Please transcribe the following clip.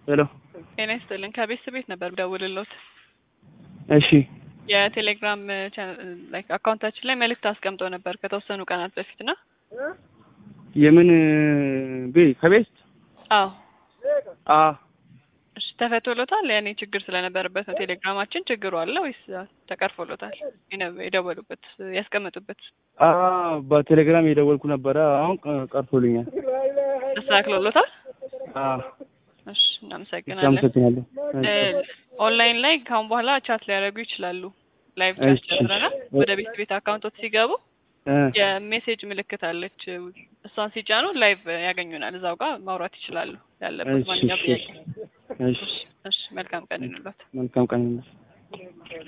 ሄሎ ጤና ይስጥልን። ከቤተሰብ ቤት ነበር ደውልሎት እሺ የቴሌግራም ላይክ አካውንታችን ላይ መልእክት አስቀምጦ ነበር ከተወሰኑ ቀናት በፊት እና የምን ቤ ከቤት አዎ አ እሺ ተፈቶሎታል። ያኔ ችግር ስለነበረበት ነው። ቴሌግራማችን ችግሩ አለ ወይስ ተቀርፎሎታል? የነ- የደወሉበት ያስቀመጡበት አ በቴሌግራም የደወልኩ ነበረ። አሁን ቀ- ቀርቶልኛል። ተስተካክሎሎታል? አ እሺ እናመሰግናለን። አመሰግናለሁ። ኦንላይን ላይ ካሁን በኋላ ቻት ሊያደርጉ ይችላሉ። ላይቭ እሺ፣ ቻት ጀምረናል። እሺ። ወደ ቤት ቤት አካውንቶች ሲገቡ እ የሜሴጅ ምልክት አለች። እሷን ሲጫኑ ላይቭ ያገኙናል። እዛው ጋር ማውራት ይችላሉ። ያለበት እሺ፣ ማንኛውም እሺ፣ ጥያቄ። እሺ። እሺ መልካም ቀን ይኑላት። መልካም ቀን ይሁንልህ።